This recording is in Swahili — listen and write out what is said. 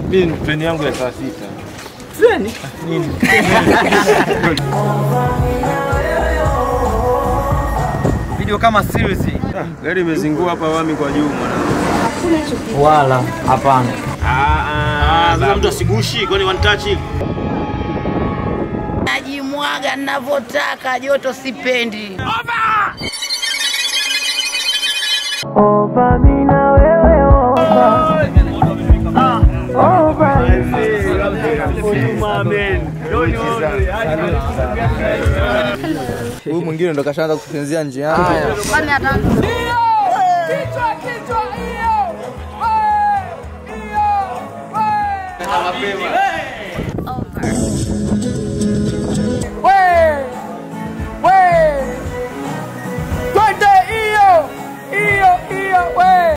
Mimi treni yangu ya saa sita. Treni? Nini? Video kama series. Gari imezingua hapa wami kwa juu mwanangu. Wala hapana. Ah, sasa mtu asigushi kwani one touch hivi. Najimwaga ninavyotaka, joto sipendi. Huyu mwingine ndo kashaanza kutupenzia njiani. Mapema.